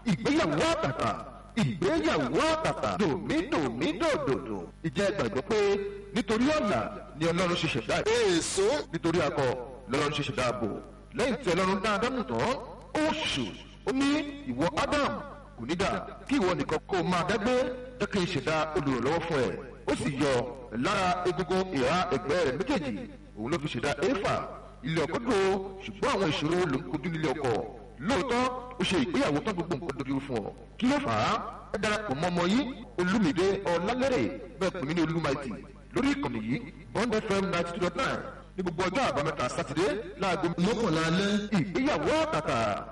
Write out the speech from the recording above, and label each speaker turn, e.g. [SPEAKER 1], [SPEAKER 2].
[SPEAKER 1] ìgbéyàwó àtàtà ìgbéyàwó àtàtà dòmídòmídòdòdò ìjẹ́ gbàgbọ́ pé nítorí ọ̀nà ni ọlọ́run ṣe ṣẹ̀dá
[SPEAKER 2] èso
[SPEAKER 1] nítorí akọ lọ́lọ́run ṣe ṣẹ̀dá ààbò lẹ́yìn tí ọlọ́run dá ádámù tán ó ṣù ó ní ìwọ ádámù kò ní dà kí ìwọ nìkan kó o máa dágbé jẹ́ kí n ṣẹ̀dá olùrànlọ́wọ́ fún ẹ ó sì yọ lára egungun ìhà ẹ̀gbẹ́ rẹ̀ méjèèjì òun ló fi ṣẹ̀dá éfà ilé ọkọ dò ṣùgbọ́n àwọn ìṣòro ló ń kojú nílé ọkọ lóòótọ́ ó ṣe ìgbéyàwó tán gbogbo nǹkan dojú fún ọ kí ló fà á ẹ darapọ̀ mọ́ ọmọ yìí olúmídé ọlálẹ́rẹ̀ bẹ́ẹ̀ pè mí ní olúmaìtì lórí ìkànnì yìí bond fm ninety two dot nine ní gbogbo ọjọ́ àbámẹ́ta sátidé láago
[SPEAKER 2] mọ́kànlá alẹ́
[SPEAKER 1] ìgbéyàwó àtàtà